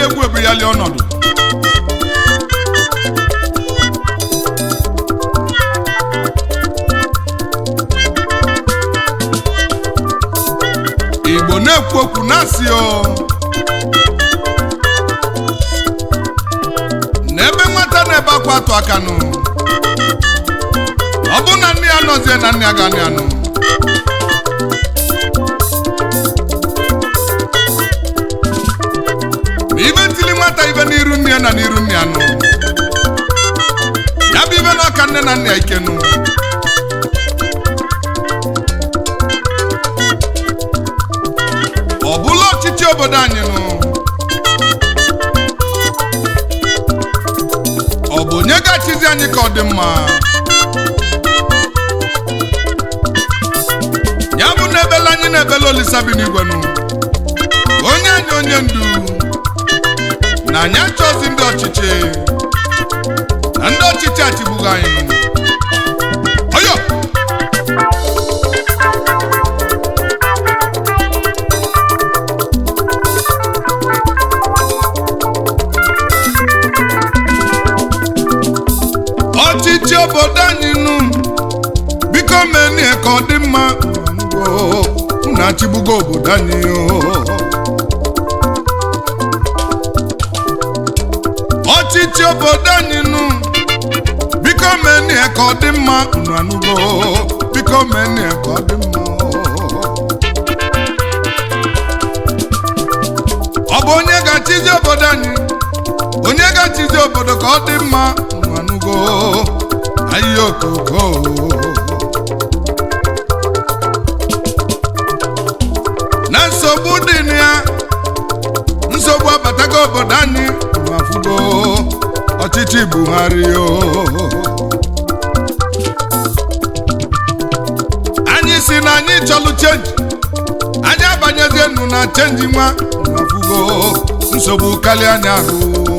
egwu ebughali ọnọdụ igbo na-ekwu okwu na-asị o n'ebe nwata na-ebe akwa atụ aka nụ ọ bụ na nne ya nọzie na nne ya ga anụ anụ ma ibe ntili nwata ibe n'iru nne ya na n'iru nne ya nụ ya bụ ibe n'ọka nne na nna ya ike nụ ọ bụla ọchịchị obodo anyị nụ ọ bụ onye ga-achịzi anyị ka ọ dị mma ya bụ na ebela anyị na-ebela olisa bi n'igwe nụ onye anyị onye ndu na anyị achọzi ndị ọchịchị na ndị ọchịchị achịgbughị anyị nụ ọyọ ọchịchị obodo anyị nụ biko menie ka ọ dị mma unu achịgbugo obodo anyị o. ọchịchị obodo anyị nụ biko menie ka ọ dị mma unu anụgo biko menie ka ọ dị mma ọ bụ onye ga-achịzi obodo anyị onye ga-achịzi obodo ka ọ dị mma unu anụgo ahịa okoko na nsogbu dị na ya nsogbu abatago obodo anyị unu afụgo ọchịchị Buhari o anyị si na anyị chọlụ chenji anyị abanyezie nụ na chenji nwa unu afụgo nsogbu karịa anyị ahụ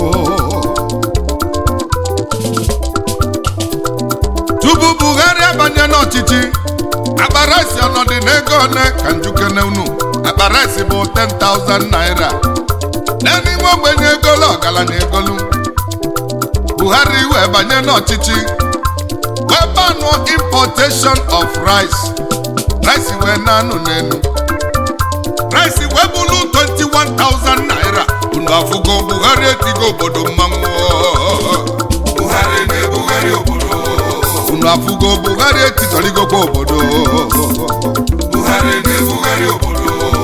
tupu Buhari abanye n'ọchịchị akpa rice ọnọdụ n'ego one ka njukene unu akpa rice bụ 10,000 naira n'ime ogbenye egolu ọgaranya egolu Buhari wee banye n'ọchịchị wee banụọ importation of rice rice wee na-anụ n'elu rice wee bụrụ 21,000 naira unu afụgo Buhari etigo obodo mmanwụ Buhari na-ebugharị obodo unu afụgo Buhari etitọrigokwa obodo Buhari na-ebugharị obodo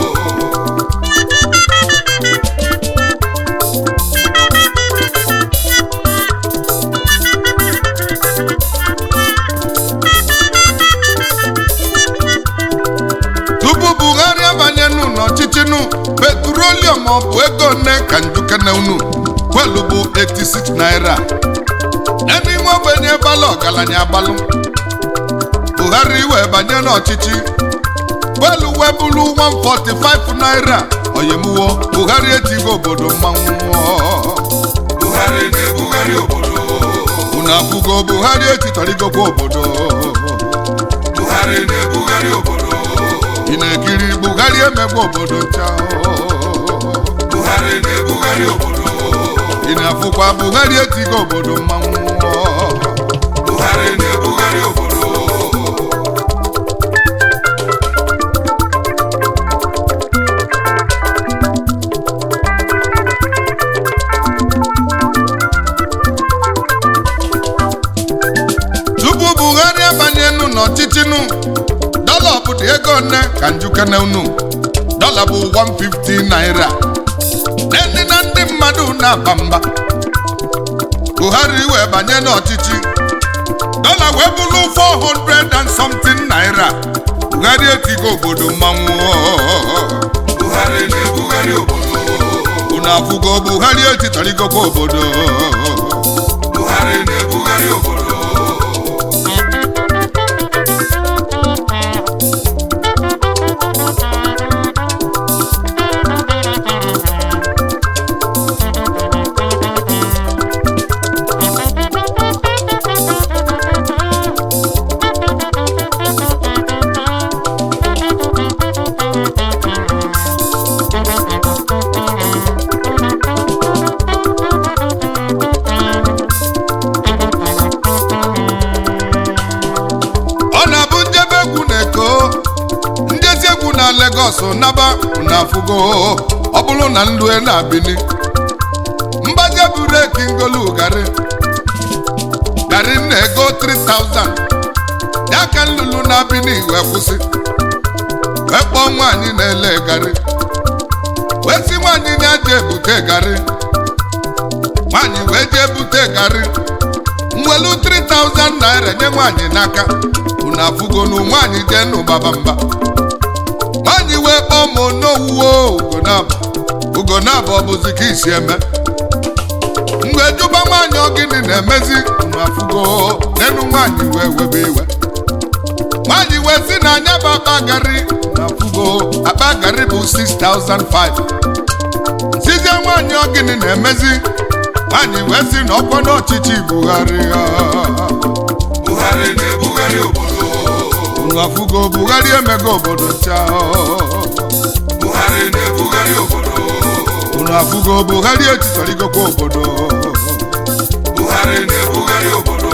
tupu Buhari abanye nụ n'ọchịchị nụ petrolium ọ bụ ego nne ka njukene unu kwelu bụ 86 naira n'ime ogbenye balụ ọgaranya agbalụ Buhari wee banye n'ọchịchị kwelu wee bụrụ 145 naira oyemuwo Buhari etigo obodo mmanwụ Buhari na-ebugharị obodo unu afụgo Buhari etitọrigokwa obodo Buhari na-ebugharị obodo ị na-ekiri Buhari emegbu obodo ncha Buhari na-ebugharị obodo ị na-afụkwa Buhari etigo obodo mmanwụ Buhari na-ebugharị obodo tupu Buhari abanye nụ n'ọchịchị nụ dọla obodo ego nne ka njukene unu dọla bụ 150 naira ndị na ndị mmadụ na-aba mba Buhari wee banye n'ọchịchị dọla wee bụrụ 400 and something naira Buhari etigo obodo mmanwụ Buhari na-ebugharị obodo unu afụgo Buhari etitọrigokwa obodo Buhari na-ebugharị obodo Lagos naba na afụgo ọ bụrụ na nlue na-abili mgbaje bureki ngolu garị garị na-ego 3000 ya ka nlulu na-abili wee kwụsị wee kpọọ nwaanyị na-ele garị wee si nwaanyị na-eje ebute garị nwaanyị wee jee bute garị mwelu 3000 naira nye nwaanyị n'aka unu afụgonu nwaanyị jee n'ụbaba mba nwaanyị wee kpọọ m onowuwo ugonabụ ugonabụ ọ bụzi ka isi eme mgbe jụba nwaanyị ọ gịnị na-emezi unu afụgo n'enu nwaanyị wee webe iwe nwaanyị wee si na anya bụ akpa garị unu afụgo akpa garị bụ 6005 sizie nwaanyị ọ gịnị na-emezi nwaanyị wee si na ọkwa n'ọchịchị Buhari ha Buhari na-ebugharị obodo unu afụgo Buhari emego obodo ncha Buhari na-ebugharị obodo unu afụgo Buhari etitorigokwa obodo Buhari na-ebugharị obodo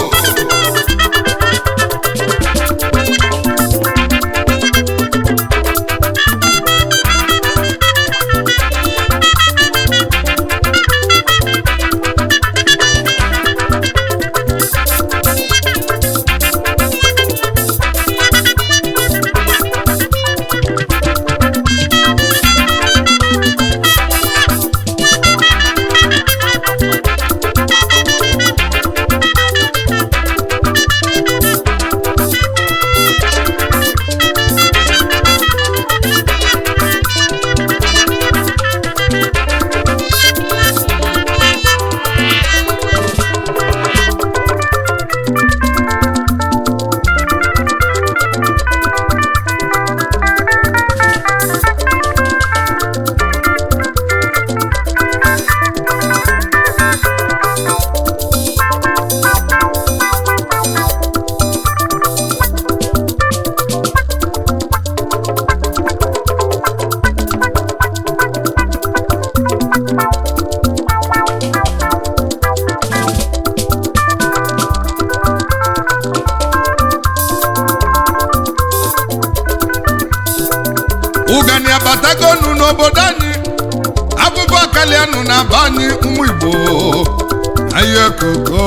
ụgani abatagonu n'obodo anyị abụbọ kalianụ na aba anyị ụmụ igbo anyị koko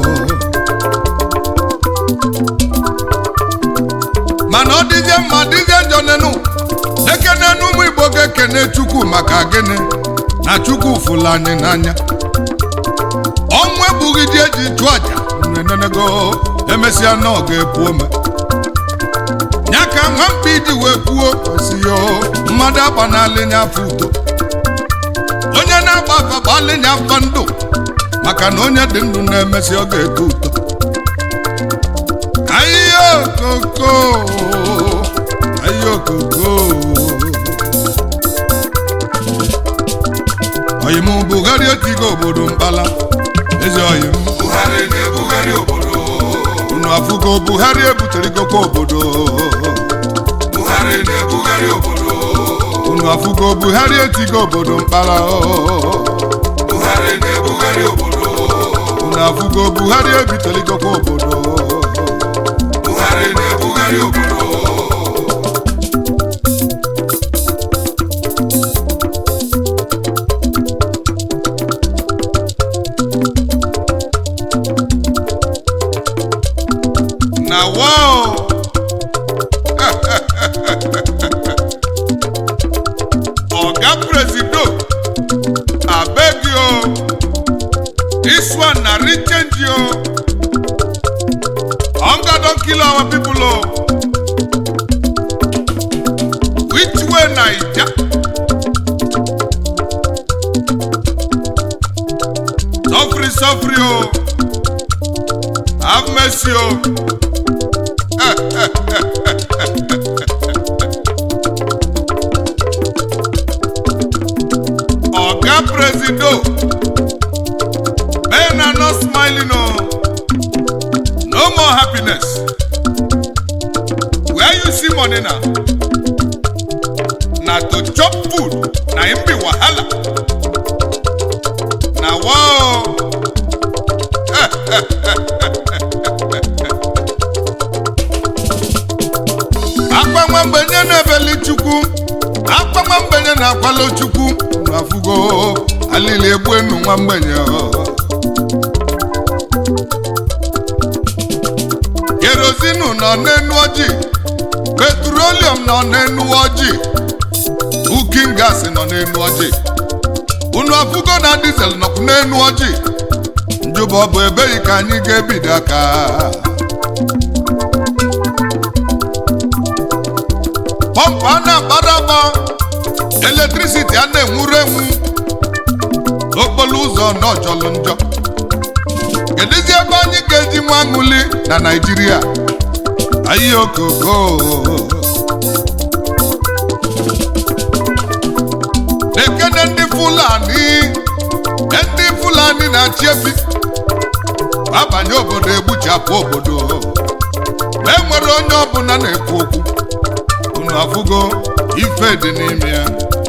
mana ọ dịzie mma dịzie njọ nenu ekene n'ụmụ igbo ga-ekene chukwu maka gịnị na chukwu fụlụ anyị n'anya ọnwụ egbughị ji eji chụọ aja nenenego emesịa na ọ ga-epu ome ya ka nwamkpa iji wee kwuo kwesịyo mmadụ agbanalị nya afọ udo onye na-agba afa gbalị nya afa ndụ maka na onye dị ndụ na-emesi ọ ga-eto uto ahịhịa okoko ahịhịa okoko oyim Buhari etigo obodo mkpala ezi oyim Buhari na-ebugharị obodo unu afụgo Buhari ebuterigokwa obodo Buhari na-ebugharị obodo unu afụgo Buhari etigo obodo mkpara Buhari na-ebugharị obodo unu afụgo Buhari ebiteligokwa obodo Buhari na-ebugharị obodo na wow oga presido abeg yo this one na real change yo hunger don kill our people o which way naija suffering suffering o have mercy o. Oga Presido, men are not smiling o. No more happiness. Where you see money now? Na to chop food, na im be wahala. Na wow. akpa nwa mgbenye na-ebeli chukwu akwa nwa mgbenye na-akwalo chukwu unu afụgo alili egbu enu nwa mgbenye kerozinu nọ n'enu ojii petrolium nọ n'enu ojii kukin gas nọ n'enu ojii unu afụgo na dizel nọkwu n'enu ojii njụbọ ọ bụ ebeghị ka anyị ga-ebido aka pọmpụ a na-akparaba eletrisiti a na-enwuru enwu okporo ụzọ n'ọjọlụ njọ kedụzi ebe anyị ga-eji nwa aṅụli na naijiria ayi okoko ekene ndị fulani ndị fulani na-achị efi abanye obodo egbuchapụ obodo ma e nwere onye ọbụla na-ekwu okwu unu afụgo ife dị n'ime ya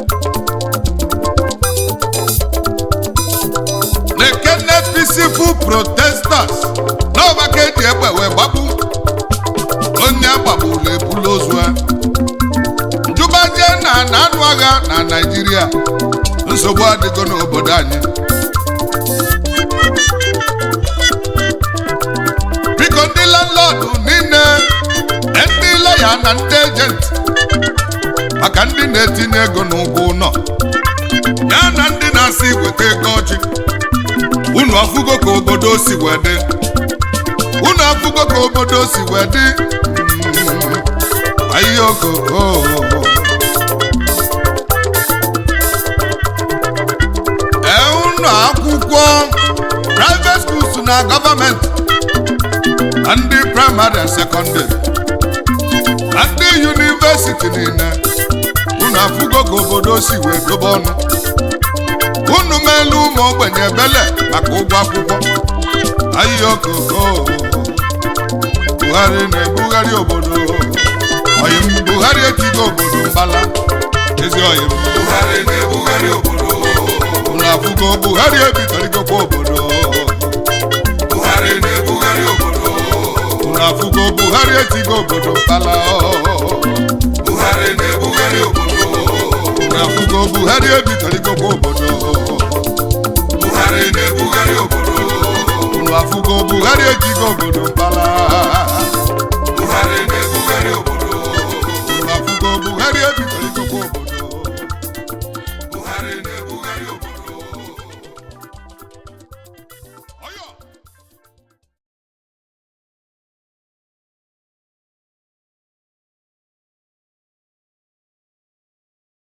na-ekene peaceful protesters n'ọba ka eji egbe wee gbagbu onye agbagburu ebulu ozu ya njụbaje na na anụ agha na naijiria nsogbu adịgo n'obodo anyị biko ndị landlọdụ niile ndị lọya na ndị ejenti maka ndị na-etinye ego n'ụgwọ ụlọ ya na ndị na-asị weta ego ọchị unu afụgo ka obodo si wee dị unu afụgo ka obodo si wee dị ayokoko ee unu akwụkwọ private schools na gọọmenti na ndị praịmarị and sekọndịrị na ndị yunivesiti niile unu afụgo ka obodo si wee dobe ọnụ unu meelu ụmụ ogbenye ebele maka ụgwọ akwụkwọ ayokoko buhari na-ebugharị obodo oyim buhari etigo obodo mbala ezi oyim Buhari na-ebugharị obodo unu afụgo buhari ebitorigokwa obodo Buhari na-ebugharị obodo unu afụgo buhari etigo obodo mbala Buhari na-ebugharị obodo unu afụgo buhari ebitorigokwa obodo Buhari na-ebugharị obodo unu afụgo buhari etigo obodo mbala